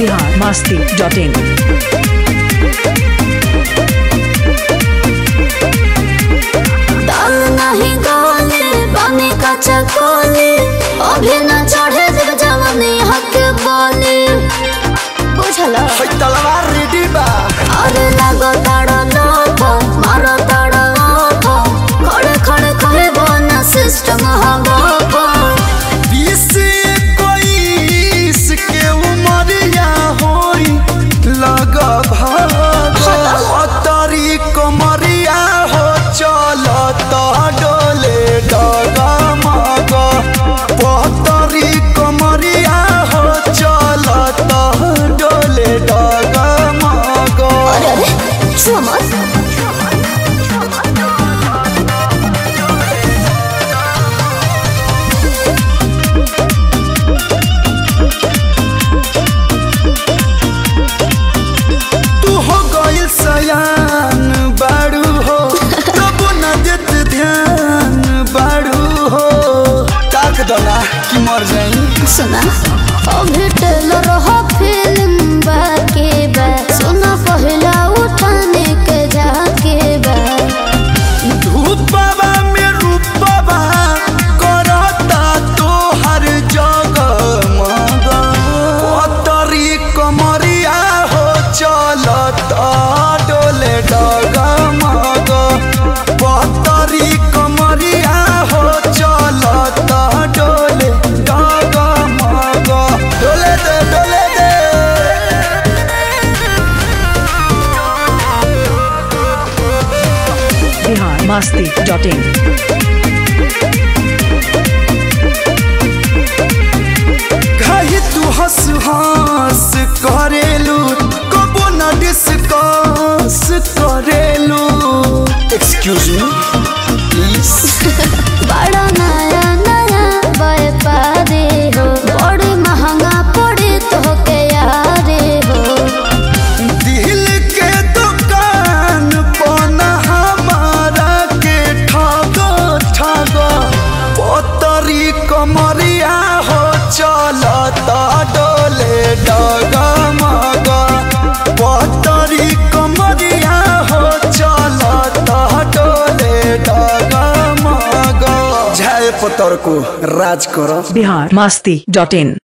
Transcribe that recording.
Bihar Masti dot in दाल नहीं गाले पानी का चकोले अभी न चढ़े जब जवानी हक बोले बुझला तलवार रेडी बा अरे लगो ताड़ा लोगो मारो ताड़ा लोगो खड़े खड़े खड़े बोना सिस्टम हगो बीस इक्कीस के उमरिया होई लग भागरी कमरिया हो चल डोले डग मग पतरी कमरिया हो चल डोले डग मग अरे अरे छुआ मत तू हो गइल सयान बाड़ू हो तब न देत ध्यान बाड़ू हो ताक दला कि मर जाई सुना अभी टेलर हो फिल्म बाके बा सुना पहला उठाने के जाके बा धूपवा में रूपवा करता तो हर जगह मग पतरी कमरिया हो चलता डोले डग मग पतरी कमरिया हो चलता डोले डग मग डोले दे डोले दे बिहार मस्ती डॉट इन कही तू हंस हंस करेलू कबो न डिस्कस करेलू एक्सक्यूज मी प्लीज बड़ा नया नया व्यापारी हो बड़ी महंगा पड़े तो के यारे हो दिल के दुकान पन हमारा के ठगो ठगो पतरी कमरिया हो चलता डोले डग मग पतरी कमरिया हो चलता डोले डग मग झाय पतर को राज करो बिहार मस्ती डॉट इन